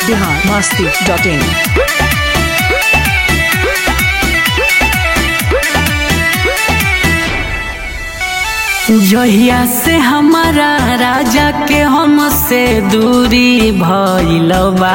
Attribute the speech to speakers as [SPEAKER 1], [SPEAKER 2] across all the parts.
[SPEAKER 1] Bihar Masti dot इन
[SPEAKER 2] जहिया से हमारा राजा के हमसे दूरी भइल बा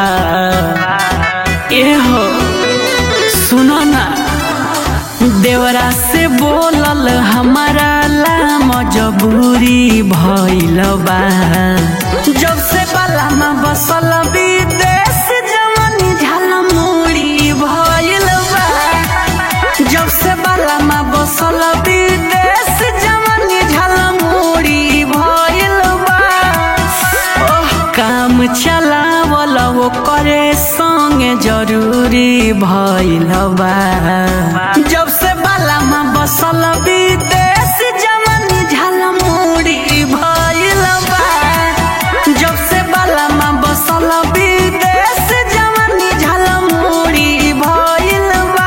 [SPEAKER 2] एहो सुनो ना देवरा से बोलल हमारा ला मजबूरी भइल बा जब से बलामा बसल विदेश जवानी झालमुड़ी भइल बा जब से बलामा बसल विदेश जवानी झालमुड़ी भइल बा ओह काम चलावल वो करे संगे जरूरी भइल बा जब से बलामा बसल विदेश जवानी झालमुड़ी भइल बा जब से बलामा बसल विदेश जवानी झालमुड़ी भइल बा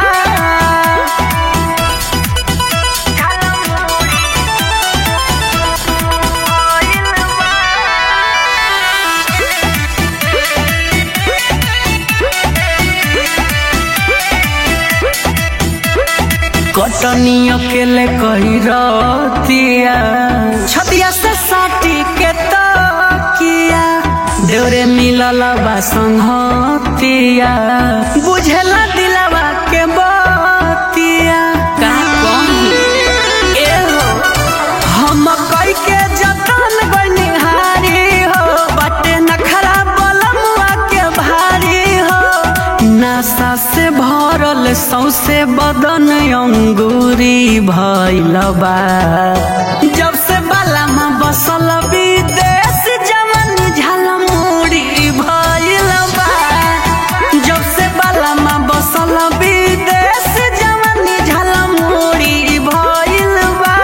[SPEAKER 2] कटनी अकेले कही रतिया छतिया से साटी के तकिया देवरे मिलल बा संगतिया बुझेला दिलवा के बतिया का कही एहो हम कई के जतन बनिहारी हो बटे नखरा बलमुआ के भारी हो नशा से भरल सौसे बदन अंगूरी भइल बा जब से बालामा बसल विदेश जवानी झालमुड़ी भइल बा जब से बालामा बसल विदेश जवानी झालमुड़ी भइल बा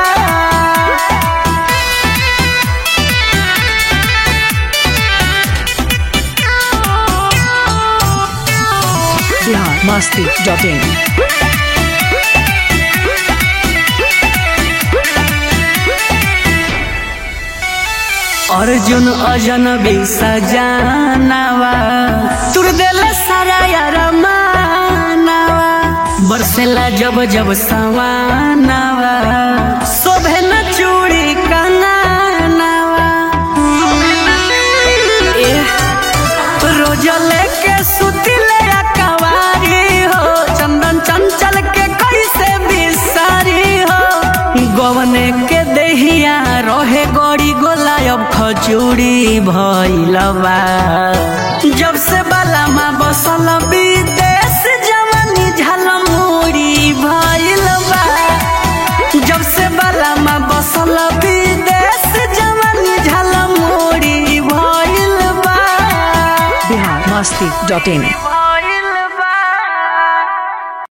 [SPEAKER 1] बिहार मस्ती डॉट इन
[SPEAKER 2] अर्जुन अजनबी सजानवा तुर दिल सारा यार मानवा बरसेला जब जब सवानवा शोभे न चूड़ी कंगनवा एह, रोज लेके सुतिले कवारी हो चंदन चंचल के कैसे बिसारी हो गवने के देहिया रहे गड़ी गोला अब खजूरी भइलबा जब से बालामा बसल विदेश जवानी झालमुड़ी भइलबा जब से बालामा बसल विदेश जवानी झालमुड़ी भइलबा
[SPEAKER 1] बिहार मस्ती डॉट इन